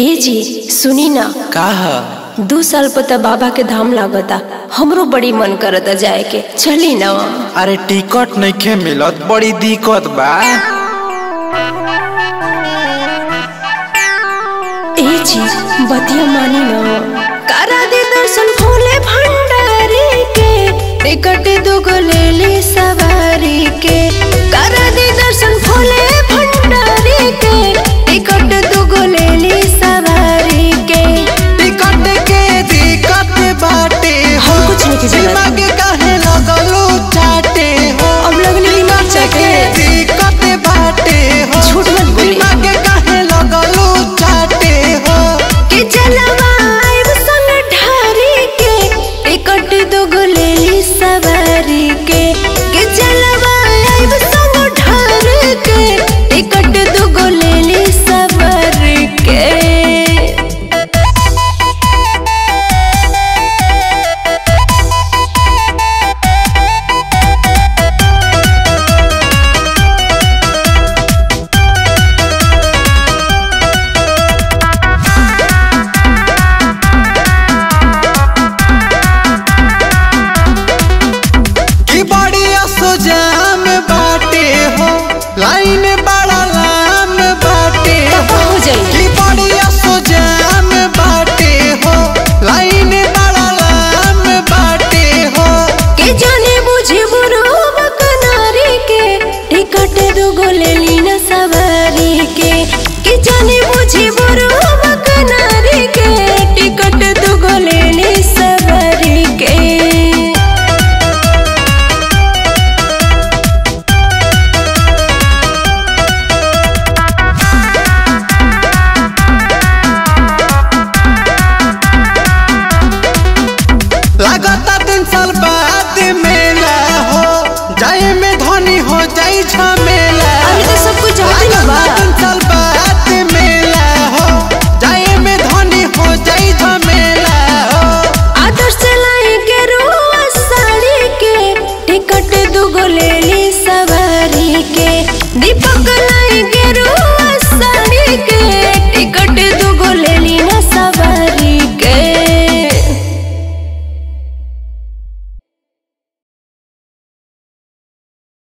ए जी सुनी ना का ह दू साल पता बाबा के धाम लागता हमरो बड़ी मन करता जाए के चली ना अरे टिकट नइखे मिलत बड़ी दिक्कत बा ए जी बतिया मानी ना करा दे दर्शन भोले भंडारी के टिकट दुगो ले ली सब